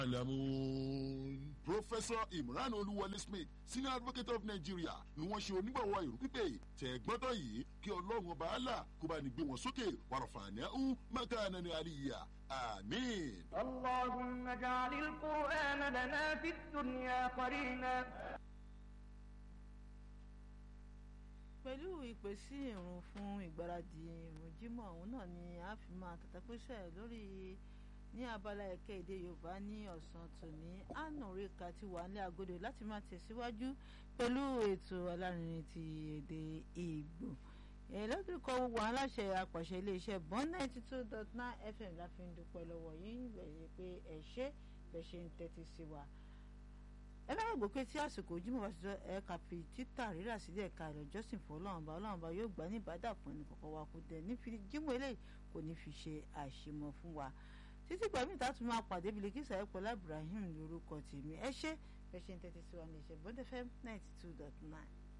alamun. Professor Imran Olúwọlé Smith senior advocate of Nigeria ni wọ́n ṣe onígbàwọ̀ ìrù pípé tẹ̀ gbọ́dọ̀ yìí kí ọlọ́run ọba àlà kó bá ní gbé wọn sókè wàràfààní ọ̀hún mẹ́kànnà ní àríyá àmín. اللهم اجعل القرآن لنا في الدنيا قرينا pẹ̀lú ìpè sí ìrun fún ìgbáradì ìrun jímọ̀ ọ̀hún náà ni a fi máa tàtàkùsẹ̀ lórí ní abala ẹ̀kẹ́ èdè yorùbá ní ọ̀sán tòní ànúríkà ti wà ní agodo láti máa tẹ̀síwájú pẹ̀lú ètò alárinrin ti èdè ìgbò ẹlẹ́dùnkọ́ gbogbo àwọn aláṣẹ apàṣẹ iléeṣẹ́ bọ́n ninety two dot nine fm la fi ń dúpẹ́ lọ́wọ́ yín bẹ̀rẹ̀ pé ẹ ṣé bẹ́ẹ̀ ṣe ń tẹ́tí sí wa ẹ bá gbọ́ pé tí àsìkò ojúmọ̀ bá ti jọ ẹ̀ka fi títà rírà sílẹ̀ ẹ̀ka ìlọ́jọ́sìn fún ọlọ́run bá ọlọ́run bá yóò gbà ní ìbádà fún ẹnì kọ̀ọ̀kan wa kò dẹ̀ ní fi jímọ̀ eléyìí kò ní fi ṣe àṣemọ fún wa títí gbàmí ìta tún máa pàdé Biliki Ayọ̀pọ̀lá Ibrahim lórúkọ tèmi ẹ ṣé bẹ́ẹ̀ ṣe ń tẹ́tí sí wa ní ìṣẹ̀ bọ́ndẹ́fẹ́ ninety two dot nine.